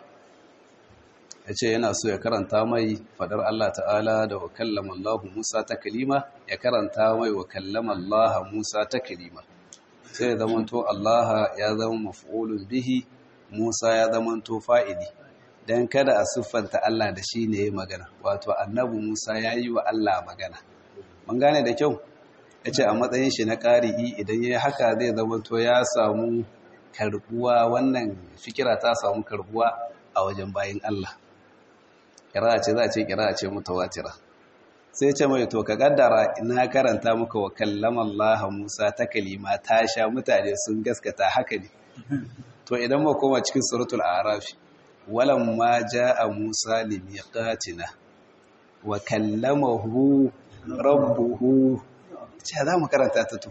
yace yana so ya karanta mai fadar Allah ta'ala da wa kallama Allah Musa ta kalima ya karanta mai wa kallama Allah Musa ta kalima sai ya zamanto Allah ya zama maf'ulun bihi Musa ya zamanto fa'ili dan kada a siffanta Allah da shi ne magana wato annabi Musa ya yi wa Allah magana mun gane da kyau yace a matsayin shi na ƙari'i idan yayi haka zai zamanto ya samu karbuwa wannan fikira ta samu karbuwa a wajen bayin Allah kira ce za a ce kira ce mutawatira sai ce mai to ka kaddara ina karanta muka wa kallama Allah Musa ta kalima ta sha mutane sun gaskata haka ne to idan mu koma cikin suratul a'raf walamma jaa Musa limiqatina wa kallamahu rabbuhu ce za mu karanta ta to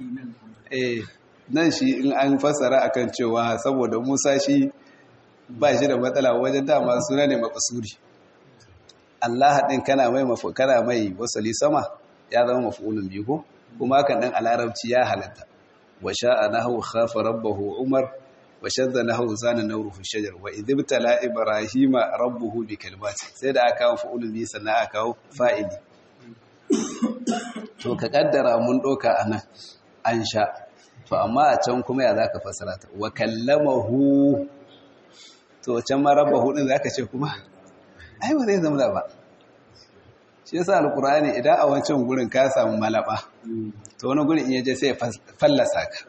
eh nan shi in an fassara akan cewa saboda Musa shi ba shi da matsala wajen dama suna ne makasuri Allah ɗin kana mai kana mai wasali sama ya zama maf'ulun biyu ko kuma kan dan a larabci ya halatta wa sha'a nahu khafa rabbahu umar wa shadda nahu zana nawru fi shajar wa idibtala ibrahima rabbuhu bi kalimati sai da aka kawo fa'ulun biyu sannan aka kawo fa'ili to ka kaddara mun doka anan an sha to amma a can kuma ya zaka fasara ta wa kallamahu to can ma rabbahu din zaka ce kuma ai ba zai zama ba shi yasa alkur'ani idan a wancan gurin ka samu malaba to wani gurin in yaje sai fallasa ka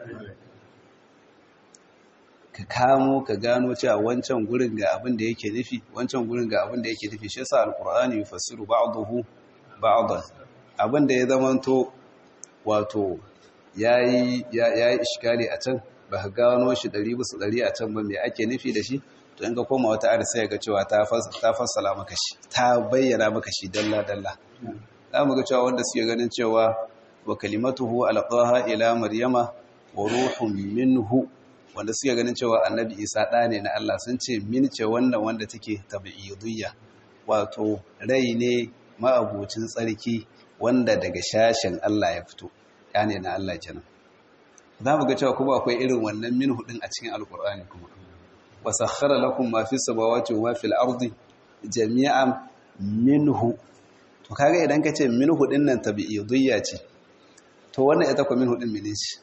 ka kamo ka gano cewa wancan gurin ga abin da yake nufi wancan gurin ga abin da yake nufi shi yasa alkur'ani yufassiru ba'dahu ba'dan abin da ya zamanto wato yayi yayi iskali a can ba ka gano shi 100 bisa 100 a can ba me ake nufi da shi to in ka koma wata ayar sai ga cewa ta fassala maka shi ta bayyana maka shi dalla dalla za mu ga cewa wanda suke ganin cewa wa kalimatuhu alqaha ila maryama wa ruhun minhu wanda suke ganin cewa annabi isa da ne na Allah sun ce min ce wannan wanda take tabi'idiyya wato rai ne ma'abucin tsarki wanda daga shashin Allah ya fito yani na Allah kenan za mu ga cewa kuma akwai irin wannan minhu din a cikin alkur'ani kuma wa sakhkhara lakum ma fi samawati wa fil ardi jami'an minhu to kaga idan ka ce minhu din nan tabi'idiyya ce to wannan ita ko minhu din mene ce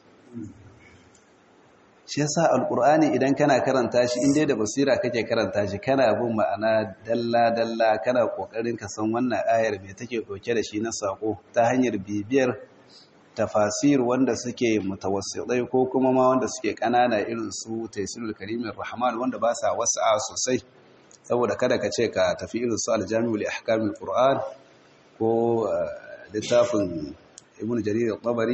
shi yasa alkur'ani idan kana karanta shi in dai da basira kake karanta shi kana bin ma'ana dalla dalla kana kokarin ka san wannan ayar me take dauke da shi na sako ta hanyar bibiyar tafasir wanda suke mutawassitai ko kuma ma wanda suke kanana irin su taysirul karimir rahman wanda ba sa wasa sosai saboda kada ka ce ka tafi irin su aljami'u li ahkamil qur'an ko littafin ibn jarir al-tabari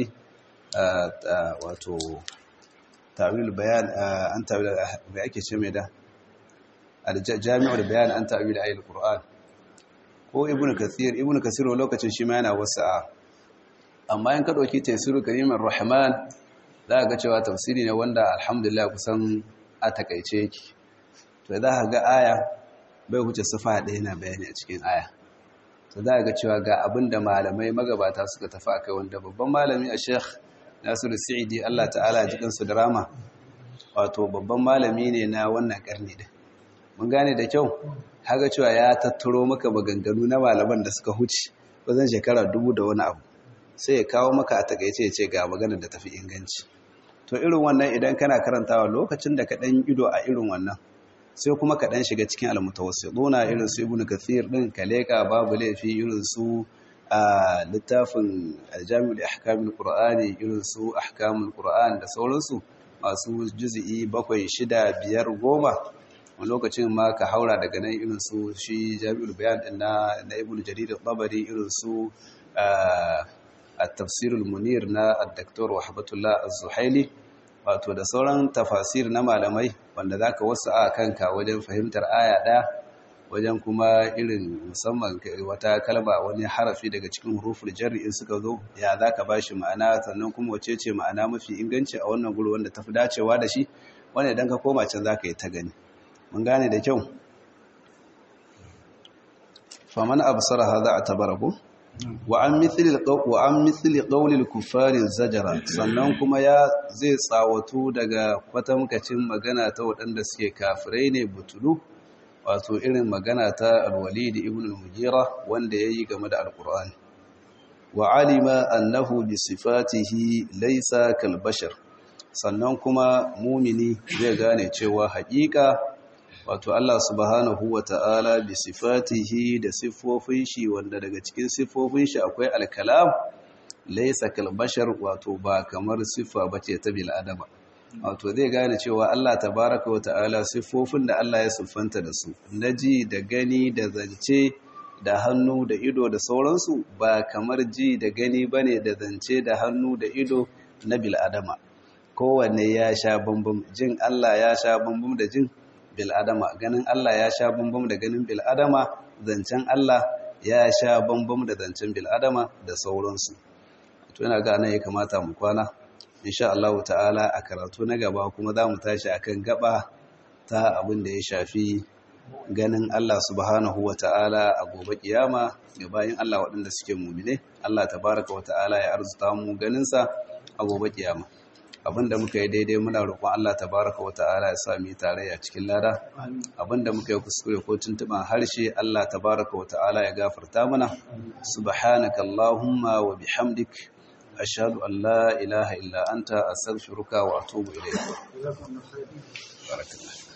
wato ta'wil bayan an ta'wil da ake ce mai da aljami'u bayan an ta'wil ayatul qur'an ko ibn kathir ibn kathir lokacin shi ma yana wasa amma in ka ɗauki tafsiru karimar rahman za ga cewa tafsiri ne wanda alhamdulillah kusan a takaice yake to za ka ga aya bai wuce sufa ɗaya na bayani a cikin aya to za ga cewa ga abin da malamai magabata suka tafi a kai wanda babban malami a sheikh nasiru sa'idi allah ta'ala jikinsu da rama wato babban malami ne na wannan karni da mun gane da kyau haka cewa ya tattaro maka maganganu na malaman da suka huce wajen shekara dubu da wani abu sai ya kawo maka a takaice ya ce ga maganar da tafi inganci to irin wannan idan kana karantawa lokacin da ka dan ido a irin wannan sai kuma ka dan shiga cikin almutawassiduna irin su ibnu kathir din kaleka babu laifi irin su a littafin aljami'ul ahkamul qur'ani irin su ahkamul qur'an da sauransu masu juz'i bakwai shida biyar goma wani lokacin ma ka haura daga nan irin su shi jami'ul bayan din na na ibnu jarir al-tabari irin su التفسير المنير na الدكتور وحبة الله الزحيلي wato da sauran tafasir na malamai wanda zaka wasu a kanka wajen fahimtar aya ɗaya wajen kuma irin musamman wata kalma wani harafi daga cikin huruful jarri in suka zo ya zaka bashi ma'ana sannan kuma wace ce ma'ana mafi inganci a wannan guri wanda tafi dacewa da shi wanda idan ka koma can zaka yi ta gani mun gane da kyau faman absara hadha atabarahu wa'an mithili ƙaunin kufarin zajara sannan kuma ya zai tsawatu daga kwatamkacin magana ta waɗanda suke kafirai ne butulu wato irin magana ta alwalidi ibn al-mujira wanda ya yi game da alkur'ani wa alima annahu bi sifatihi laisa kalbashar sannan kuma mumini zai gane cewa haƙiƙa wato Allah subhanahu wa ta'ala bi sifatihi da siffofin shi wanda daga cikin siffofin shi akwai alkalam laisa kalbashar wato ba kamar siffa bace ta bil adama wato zai gane cewa Allah tabaraka wa ta'ala siffofin da Allah ya siffanta da su naji da gani da zance da hannu da ido da sauransu ba kamar ji da gani bane da zance da hannu da ido na bil adama kowanne ya sha bambam jin Allah ya sha bambam da jin bil'adama ganin Allah ya sha bambam da ganin bil'adama zancen Allah ya sha bambam da zancen bil'adama da sauransu to yana ga nan ya kamata mu kwana insha Allah ta'ala a karatu na gaba kuma za mu tashi akan gaba ta abin da ya shafi ganin Allah subhanahu wa ta'ala a gobe kiyama ga bayin Allah waɗanda suke mumine Allah tabaraka wa ta'ala ya arzuta mu ganinsa a gobe kiyama abinda muka yi daidai muna roƙon Allah tabaraka wa ta'ala ya sa mu tarayya cikin lada abinda muka yi kuskure ko tuntuban harshe Allah tabaraka wa ta'ala ya gafarta mana subhanaka allahumma wa bihamdik ashhadu an la ilaha illa anta astaghfiruka wa atubu ilayk barakallahu